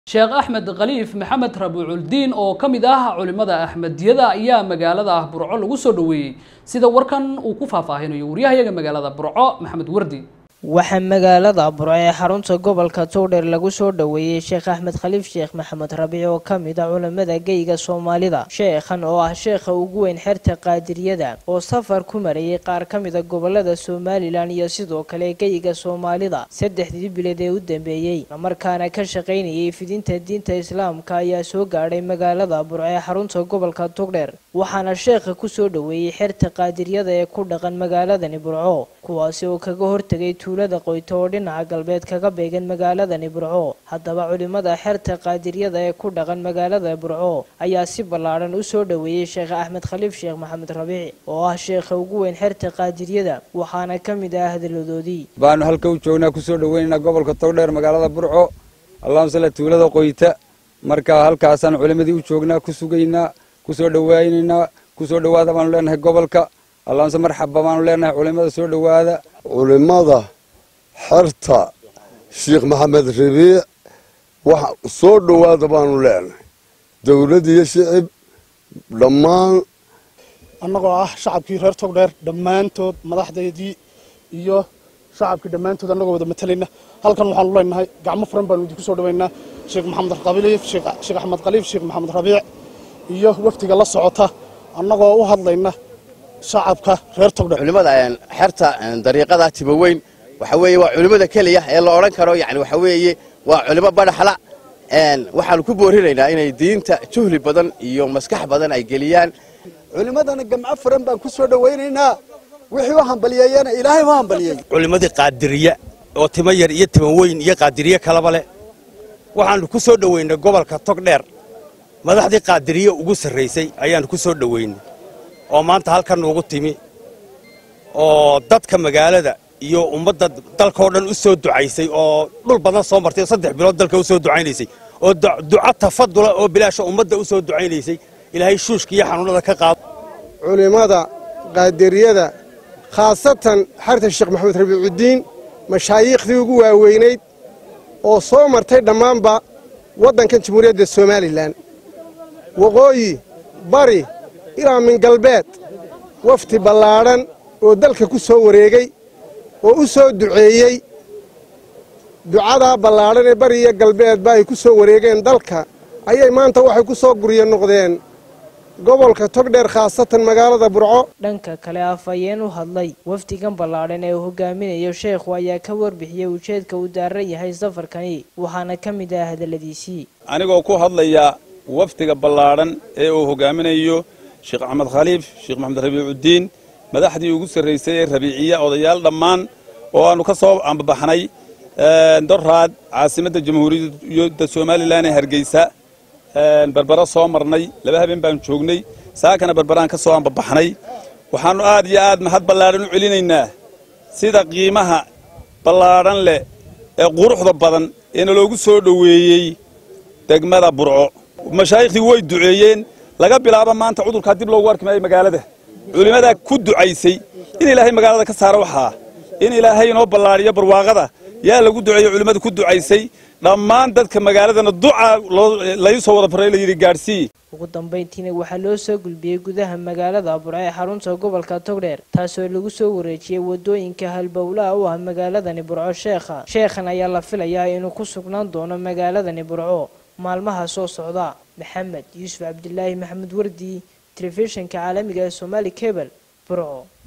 sheekh axmed khaliif maxamed rabiiculdiin oo ka mid ah culimada axmediyada ayaa magaalada ah burco lagu soo dhoweeyey sida warkan uu ku faahfaahinayo waryahayaga magaalada burco maxamed wardi waxaa magaalada burco ee xarunta gobolka towdheer lagu soo dhoweeyey sheekh axmed khaliif sheekh maxamed rabiic oo ka mid a culimada geyga soomaalida sheekhan oo ah sheekha ugu weyn xerta qaadiriyada oo safar ku marayay qaar ka mida gobolada somalilan iyo sidoo kale geyga soomaalida saddexdii bilood ee u dambeeyey islamarkaana ka shaqaynayay fidinta diinta islaamka ayaa soo gaadhay magaalada burco ee xarunta gobolka togdheer waxaana sheekha kusoo dhoweeyey xerta qaadiriyada ee ku dhaqan magaaladani burco kuwaasi oo kaga hortegay tuulada qoyto oo dhinaca galbeed kaga beegan magaaladani burco haddaba culimada xerta qaadiriyada ee ku dhaqan magaalada burco ayaa si ballaadhan u soo dhoweeyey sheekh axmed khaliif sheekh maxamed rabiic oo ah sheekha ugu weyn xerta qaadiriyada waxaana ka mid ah hadaladoodii baanu halka u joognaa kusoo dhoweynaynaa gobolka togdheer magaalada burco allahuma salla tuulada qoyta marka halkaasaan culimadii u joognaa ku sugaynaa kusoo dhowaynaynaa kusoo dhowaada baanu leenahay gobolka allahumse marxaba baanu leenahay culimada soo dhowaada culimada xerta sheekh maxamed rabiic wax soo dhowaada baanu leenahay dowlad iyo shicib dhammaan annagoo ah shacabkii reer togdheer dhammaantood madaxdeedii iyo shacabkii dhammaantood annagoo wada matalayna halkan waxaanu leenahay gacmo furan baanu idinku soo dhoweynaa sheekh maxamed khaliif sheekh axmed khaliif sheekh maxamed rabiic iyo wafdiga la socota annagoo u hadlayna shacabka reer togdheer culimada xerta dariiqada tibaweyn waxa weeye waa culimada keliya ee la odhan karo yani waxa weeye waa culimo badhaxla waxaanu ku boorinaynaa inay diinta juhli badan iyo maskax badan ay geliyaan culimadana gamco furan baan ku soo dhowaynaynaa wixii u hambaliyeeyana ilaahay u hambaliyey culimadii qaadiriya oo timo yar iyo timo weyn iyo qaadiriye kalaba leh waxaanu ku soo dhoweynay gobolka togdheer madaxdii qaadiriye ugu sarraysay ayaanu ku soo dhoweynay oo maanta halkan nuugu timi oo dadka magaalada iyo ummadda dalkaoo dhan u soo ducaysay oo dhul badan soo martay oo saddex bilood dalka u soo ducaynaysay oo duco tafadula oo bilaasha ummadda u soo ducaynaysay ilaahay shuushka iyo xanuunada ka qaado culimmada qaadiriyada khaasatan xarta sheekh maxamed rabiicudiin mashaayiikhdii ugu waaweynayd oo soo martay dhammaanba waddankan jamhuuriyadda somalilan waqooyi bari ilaa min galbeed wafdi ballaadhan oo dalka ku soo wareegay oo u soo duceeyey ducadaa ballaadhan ee bari iyo galbeedba ay ku soo wareegeen dalka ayay maanta waxay ku soo guryo noqdeen gobolka togdheer khaasatan magaalada burco dhanka kale afhayeen u hadlay wafdigan ballaadhan ee uu hogaaminayo sheekhu ayaa ka warbixiyey ujeedka uu daaran yahay safarkani waxaana ka mid ah hadalladiisii anigoo ku hadlaya wafdiga ballaadhan ee uu hogaaminayo sheekh axmed khaliif sheekh maxamed rabiicudiin madaxdii ugu sarraysay ee rabiiciya odayaal dhammaan oo aanu ka soo ambabaxnay doraad caasimadda jamhuuriyadda somalilan ee hargeysa berbera soo marnay laba habeen baanu joognay saakana berberaan ka soo ambabaxnay waxaannu aad iyo aad mahad ballaadhan u celinaynaa sida qiimaha ballaadhan leh ee quruxda badan ee naloogu soo dhoweeyey degmada burco mashaayikhtii way duceeyeen laga bilaabo maanta cudurkaa dib loogu arki maayo magaalada culimmadaa ku ducaysay in ilaahay magaalada ka saaro waxaa in ilaahay inoo ballaadhiyo barwaaqada yaa lagu duceeyey culimmada ku ducaysay dhammaan dadka magaaladana duca lai soo wada faray layidhi gaadhsii ugu dambayntiina waxaa loo soo gulbiyey gudaha magaalada burco ee xarunta gobolka togdheer taasoo lagu soo wareejiyey wadooyinka halbowlaha u ah magaaladani burco sheekha sheekhan ayaa la filayaa inuu ku sugnaan doono magaaladani burco maalmaha soo socda maxamed yuusuf cabdilaahi maxamed wardi telefishinka caalamiga ee somaali cebel burco